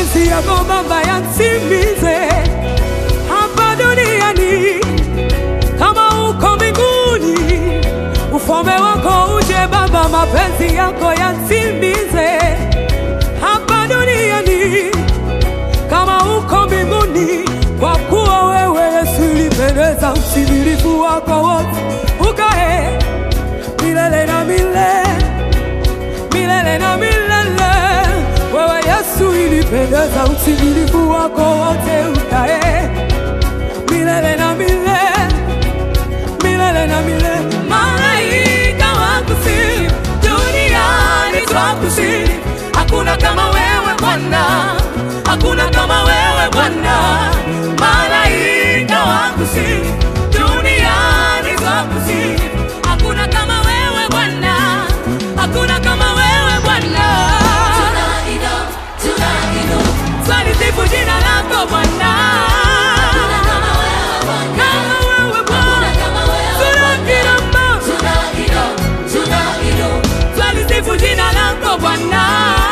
mapenzi yako Baba yatimize hapa duniani kama uko mbinguni. Ufalme wako uje Baba, mapenzi yako yatimize hapa duniani kama uko mbinguni, kwa kuwa wewe Yesu ulipendeza utimilifu wako wote, ukae milele na milele milele na milele. Wewe Yesu ilipendeza utimilifu wako wote, ukae milele na milele milele na milele. Malaika wakusifu, duniani twakusifu. Hakuna kama wewe Bwana, hakuna kama wewe Bwana. Malaika wakusifu, duniani twakusifu. Hakuna kama wewe Bwana, hakuna kama wewe Bwana. Twalisifu jina lako Bwana. Kama wewe Bwana, tunakirama. Twalisifu jina lako Bwana.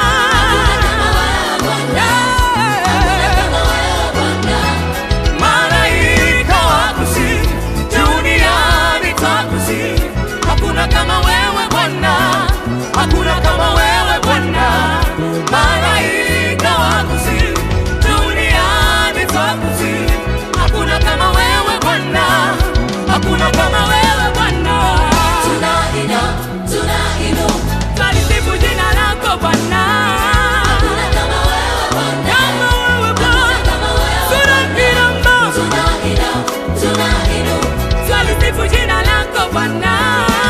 Malaika wakusifu, duniani twakusifu. Hakuna kama wewe Bwana, hakuna kama wewe Bwana. Malaika wakusifu, duniani twakusifu. Hakuna kama wewe Bwana, hakuna kama wewe Bwana. Twalisifu jina lako Bwana. Kama wewe Bwana, tunakirama. Twalisifu jina lako Bwana.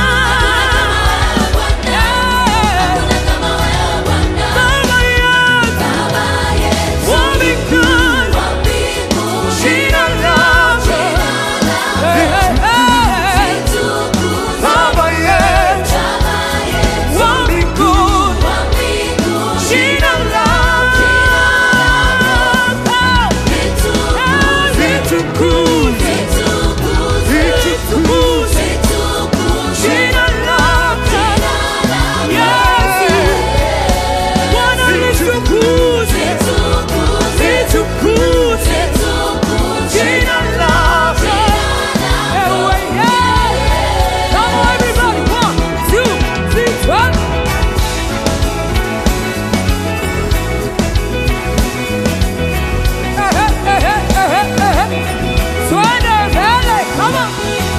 Baba yetu, wa mbinguni, jina lako. Hey, hey, hey. Baba yetu, wa mbinguni, jina lako. Litukuzwe, litukuzwe, jina lako. Yesu, Bwana litukuzwe, litukuzwe, jina lako. Ewe, yeah. Come on, everybody. One, two, three, one. Eh, eh, eh, eh, eh, eh, eh. Twende mbele, come on.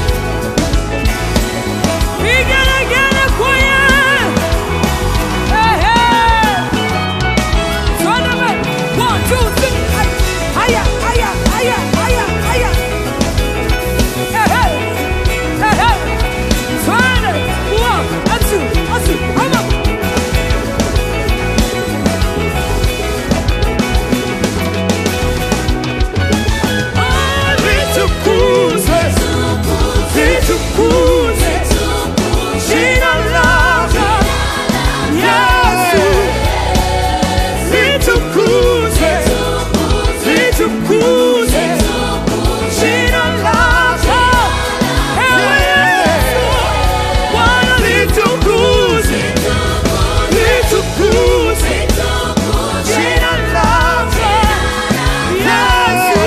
Vigelegele kwenye. Eh, eh. Twende mbele. One, two, three. Haya, haya, haya, haya, haya. Eh, eh. Eh, eh. Twende. One, and two, and two. Come on. Ah, litukuzwe, litukuzwe, jina lako. Yesu, litukuzwe, litukuzwe, jina lako. Ewe Yesu, Bwana litukuzwe, litukuzwe, jina lako. Yesu,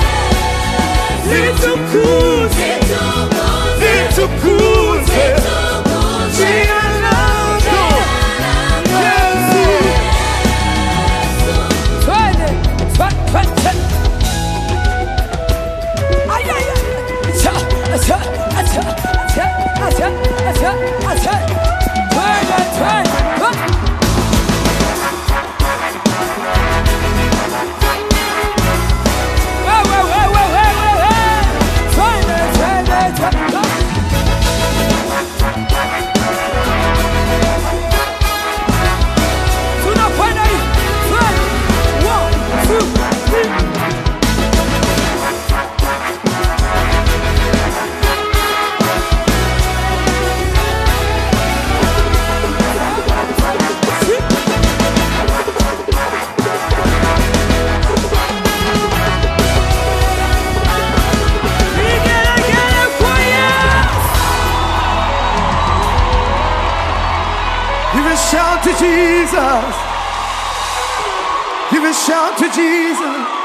litukuzwe, litukuzwe, jina lako. Yesu. Twende. Twe- twe- twe. Ay, ay, ay. Acha, acha, acha, acha, acha, acha, acha. Twende, twende. Twe- We, we, we, we, we, we, we. Twende, twende, twende. Tunakwenda hivi. Twende. One, two, three. Vigelegele kwa Yesu. Give a shout to Jesus. Give a shout to Jesus.